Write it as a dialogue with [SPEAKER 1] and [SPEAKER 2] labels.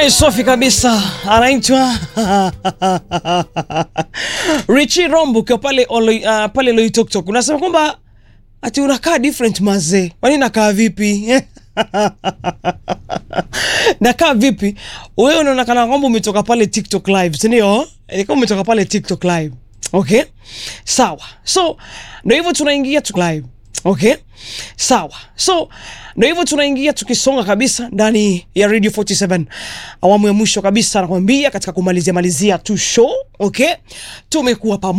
[SPEAKER 1] Bei safi kabisa, anaitwa Richi Rombo ukiwa pale Olo- uh, pale Loitoktok, unasema kwamba ati unakaa different mazee. Kwani nakaa vipi? nakaa vipi? Wewe unaonekana kwamba umetoka pale TikTok live, si ndio? Ni kama umetoka pale TikTok live. Okay, sawa. So ndio hivyo tunaingia tu live. Okay, sawa. So ndio hivyo tunaingia tukisonga kabisa ndani ya Radio 47 awamu ya mwisho kabisa, nakwambia katika kumalizia malizia tu show. Okay, tumekuwa pamoja